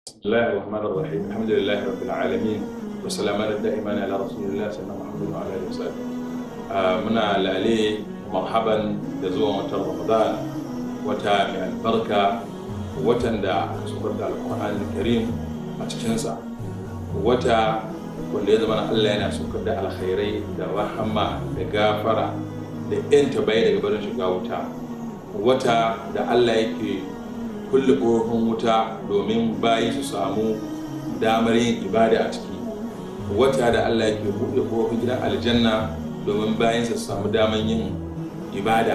بسم الله الرحمن الرحيم الحمد لله رب العالمين والسلام دائما على رسول الله سيدنا محمد وعلى اله وصحبه muna lale marhaban da zuwan watan ramadan wata mai albarka watan da aka saukar da alkur'ani karim a cikinsa wata wanda ya zama allah yana saukar da alkhairai da rahama da gafara da yanta bai daga barin shiga wuta wata da allah yake kulle ƙofofin wuta domin bayi su samu damar yin ibada a ciki wata da allah yake buɗe ƙofofin gidan aljanna domin bayan su samu damar yin ibada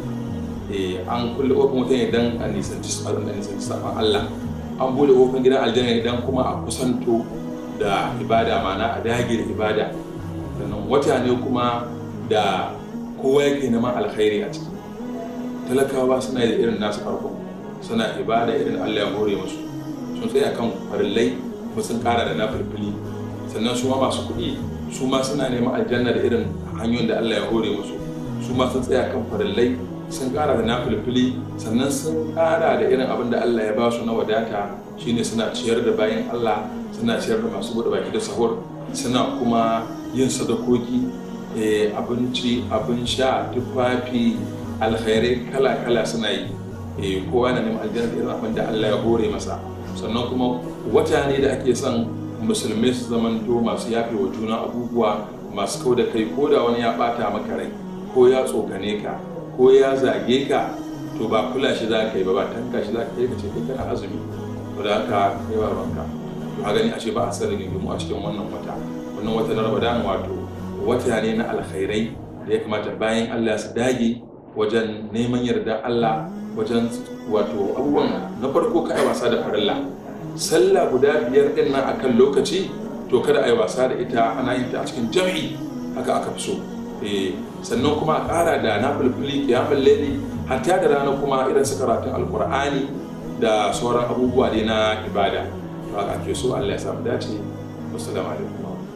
an kulle ƙofofin wuta ne don a nisanci saman allah an buɗe ƙofofin gidan aljanna ne don kuma a kusanto da ibada mana a dage da ibada sannan wata ne kuma da kowa yake neman alkhairi a ciki talakawa suna da irin nasu farkon suna ibada irin Allah ya hore musu sun tsaya kan farillai kuma sun kara da nafilfili sannan su ma masu kuɗi su ma suna neman aljanna da irin hanyoyin da Allah ya hore musu su ma sun tsaya kan farillai sun kara da nafilfili sannan sun kara da irin abin da Allah ya ba su na wadata shine suna ciyar da bayan Allah suna ciyar da masu buɗe baki da sahur suna kuma yin sadakoki abinci abin sha tufafi alkhairai kala-kala suna yi kowa na neman aljanna irin abin da Allah ya hore masa sannan kuma wata ne da ake son musulmai su zamanto masu yafe wa juna abubuwa masu kau da kai ko da wani ya bata maka rai ko ya tsokane ka ko ya zage ka to ba kula shi za ka yi ba ba tanka shi za ka yi ka ce kai kana azumi to da haka kai ba banka to a gani ashe ba a san rigingimu a cikin wannan wata wannan wata na ramadan wato wata ne na alkhairai da ya kamata bayan Allah su dage wajen neman yarda Allah wajen wato abubuwan na farko ka yi wasa da farilla sallah guda biyar din nan akan lokaci to kada a yi wasa da ita ana yin ta a cikin jam'i haka aka fi so sannan kuma a ƙara da na fulfuli kiyamun laili hatta da rana kuma irin su karatun alkur'ani da sauran abubuwa dai na ibada haka ake so Allah ya samu dace wassalamu alaikum